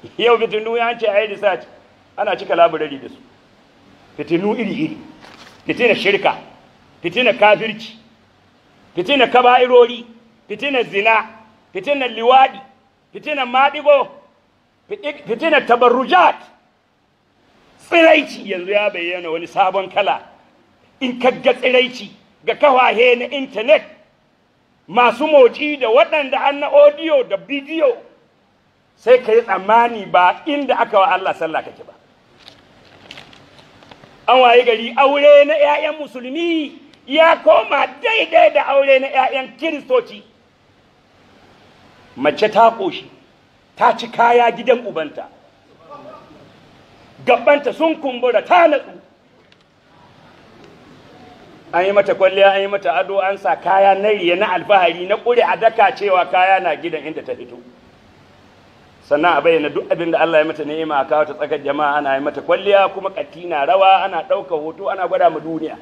yau fitinu ya ce a yi research ana cika laburari da su fitinu iri-iri fitina shirka fitina kafirci fitina kaba'irori fitina zina fitina liwadi fitina maɗigo fitina tabarrujat tsiraici yanzu ya bayyana wani sabon kala in kagga tsiraici ga kawahe na intanet masu motsi da waɗanda an na audio da bidiyo sai ka yi tsammani ba inda aka wa Allah sallah kake ba an waye gari aure na 'ya'yan musulmi ya koma daidai da aure na 'ya'yan kiristoci mace ta ƙoshi ta ci kaya gidan ubanta gabanta sun kumbura ta natsu an yi mata kwalliya an yi mata ado an sa kaya na riya na alfahari na ƙure a daka cewa kaya na gidan inda ta fito sannan a bayyana duk abin da Allah ya mata ni'ima a kawo ta tsakar jama'a ana yi mata kwalliya kuma katti na rawa ana ɗaukar hoto ana gwada mu duniya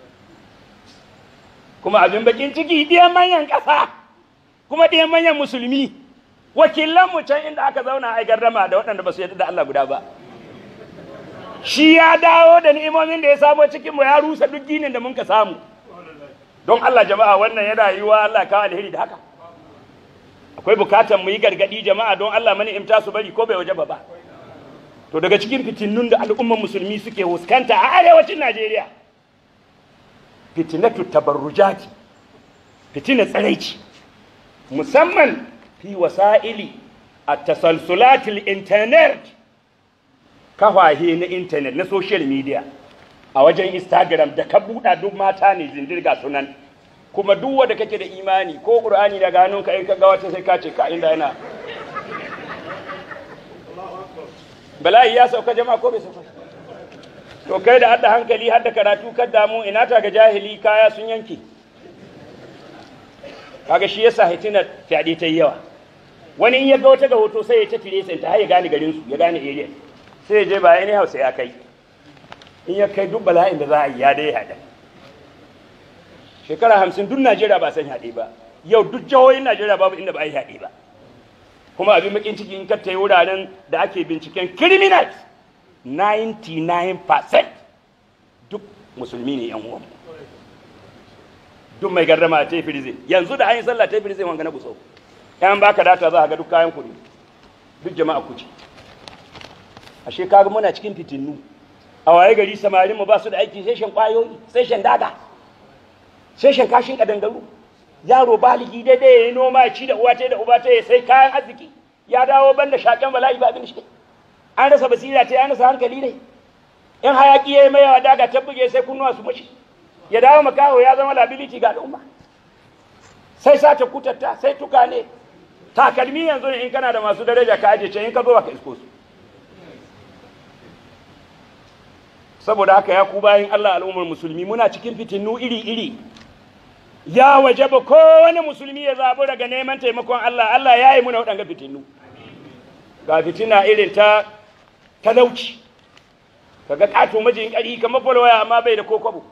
kuma abin bakin ciki ɗiyan manyan ƙasa kuma ɗiyan manyan musulmi wakilan mu can inda aka zauna a gardama da waɗanda ba su yarda da Allah guda ba shi ya dawo da ni'imomin da ya samo cikin mu ya rusa duk ginin da mun ka samu don Allah jama'a wannan yana yiwa Allah kawo alheri da haka akwai bukatar mu yi gargadi jama'a don Allah mani imta su bari ko bai waje ba to daga cikin fitinnun da al'umman musulmi suke huskanta a arewacin Najeriya fitinatu tabarrujati fitina tsaraici musamman fi wasa'ili a tasalsulatil internet kafahe na intanet na social media a wajen instagram da ka buɗa duk mata ne zindirga sunan kuma duk wanda kake da imani ko qur'ani da ganon ka in ka ga wata sai ka ce ka inda yana bala'i ya sauka jama'a ko bai sauka to kai da adda hankali har da karatu kan damu ina ta ga jahili kaya sun yanke kaga shi yasa hitina fyaɗe ta yawa wani in ya ga wata ga hoto sai ya ta tire sai ta har ya gane garin su ya gane area sai ya je ba ya hausa ya kai in ya kai duk bala'in da za a yi ya dai haɗa shekara hamsin duk najeriya ba san haɗe ba yau duk jihohin najeriya babu inda ba a yi haɗe ba kuma abin bakin ciki in ka yi wuraren da ake binciken criminals 99% duk musulmi ne yan uwan duk mai gardama ta yi firizin yanzu da hanyar sallah ta yi firizin wanga na guso yan baka data za a ga duk kayan kuɗi duk jama'a kuce ashe kaga muna cikin fitinnu a waye gari samarin mu ba su da aiki sai shan kwayoyi sai shan daga sai shan kashin kadangaru yaro baligi daidai ya yi noma ci da uwa ta da uba ta sai kayan arziki ya dawo banda shaƙen bala'i ba abin shi an rasa basira ta an rasa hankali ne in hayaki ya yi mai yawa daga ta buge sai kunnuwa su mashi ya dawo makaho ya zama liability ga al'umma sai sata kutatta sai tuka ne takalmi yanzu ne in kana da masu daraja ka aje can in ka zo ka isko su saboda haka ya ku bayan Allah al'ummar musulmi muna cikin fitinu iri-iri ya waje ba kowane musulmi ya zaɓi daga neman taimakon Allah Allah ya yi muna waɗanga fitinu ga fitina irin ta talauci kaga ƙato majin ƙari kamar falwaya amma bai da kokobo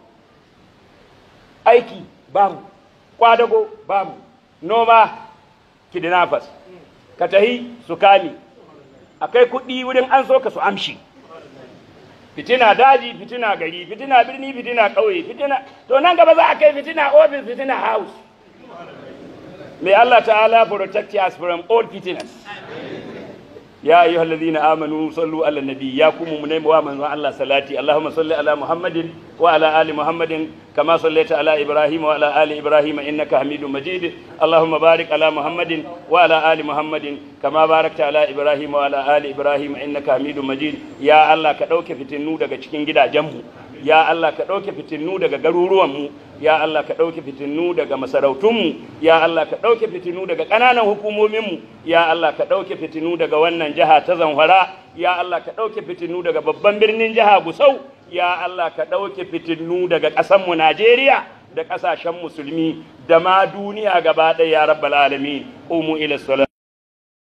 aiki babu kwadago babu noma kidnappers ka tahi su kame akai kuɗi wurin an so ka su amshi fitina daji fitina gari fitina birni fitina ƙauye fitina to nan gaba za a kai fitina office fitina house may Allah ta'ala protect us from all fitinas يا أيها الذين آمنوا صلوا على النبي يا كم من ومن الله صلاتي اللهم صل على محمد وعلى آل محمد كما صليت على إبراهيم وعلى آل إبراهيم إنك حميد مجيد اللهم بارك على محمد وعلى آل محمد كما باركت على إبراهيم وعلى آل إبراهيم إنك حميد مجيد يا الله كدوك فتنو daga cikin gidajenmu ya Allah ka ɗauke fitinu daga garuruwanmu ya Allah ka ɗauke fitinu daga masarautunmu ya Allah ka ɗauke fitinu daga ƙananan hukumominmu ya Allah ka ɗauke fitinu daga wannan jiha ta zamfara ya Allah ka ɗauke fitinu daga babban birnin jiha gusau ya Allah ka ɗauke fitinu daga ƙasanmu Najeriya da ƙasashen musulmi da ma duniya gaba ɗaya ya rabbal alamin umu ila salat